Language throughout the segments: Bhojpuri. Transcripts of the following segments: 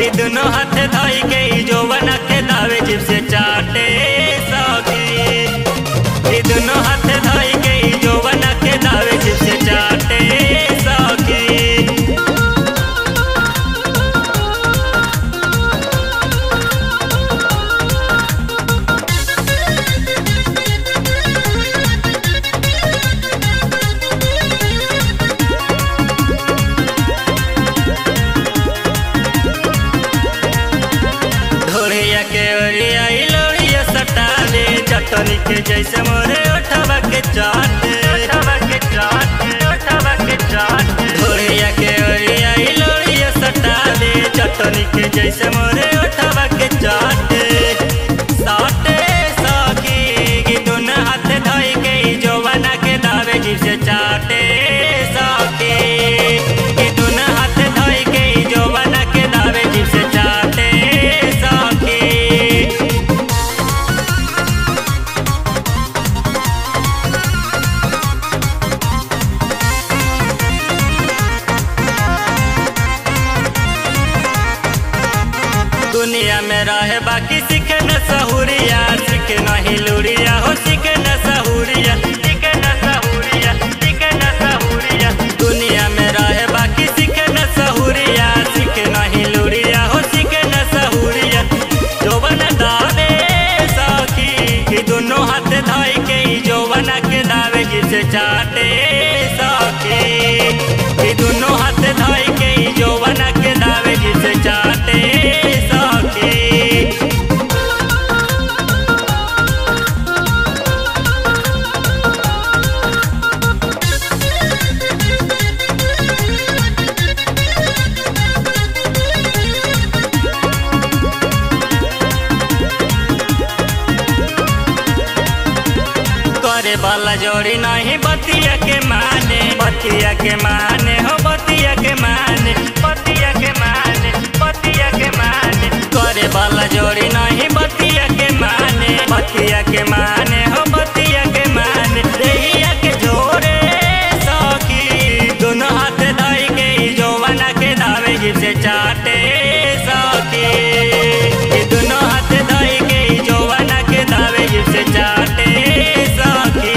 कि दोनों हाथ धोई के ई जोवन के दावे जिप से चाटे सखी कि दोनों हाथ धोई के ई जोवन के दावे जिप से चाटे सखी ढोलिया के ओरिया ई लोरिया सटा दे चटनी के जैसे मोरे ओठवा के चाट ओठवा के चाट ओठवा के चाट ढोलिया के ओरिया ई लोरिया सटा दे चटनी के जैसे मोरे ओठवा के चाट साटे सखी कि दोनों हाथ धोई के ई जवाना के दावे जी से चाटे सखी कि दोनों हाथ धोई के ई जवाना के दावे जी से चाटे सखी दुनिया में रहे बाकी सीखे न सहूरिया सीखे नहीं लूरिया हो सीखे न सहूरिया सीखे न सहूरिया सीखे न सहूरिया दुनिया में रहे बाकी सीखे न सहूरिया सीखे नहीं लूरिया हो सीखे न सहूरिया जोवन दावे सखी कि दोनों हाथ धाई के ई जोवन के दावे जिसे चाटे सखी कि दोनों हाथ धाई के ई जोवन के दावे जिसे चाटे सखी करे वाला जोड़ी नहीं बतिया के माने बतिया के माने हो बतिया के माने बतिया के माने बतिया के माने करे वाला जोड़ी नहीं बतिया के माने बतिया के माने हो बतिया के माने देहिया के जोरे सखी दोनों हाथ धाई के ई जवाना के दावे जिप से चाटे सखी ये दोनों हाथ धाई के ई जवाना के दावे जिप से चाटे सखी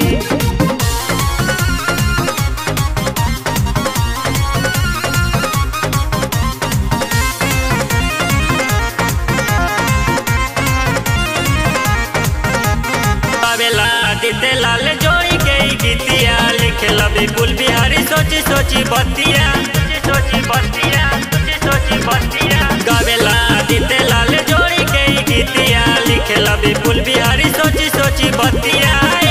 बाबेला दिते लाल जोई के ई गीतिया लिखे लबी कुल बिहारी सोची सोची बतिया सोची सोची बतिया सोची सोची बतिया गावेला दिते लाल जोड़ी के ई गीतिया लिखे लबी कुल बिहारी सोची सोची बतिया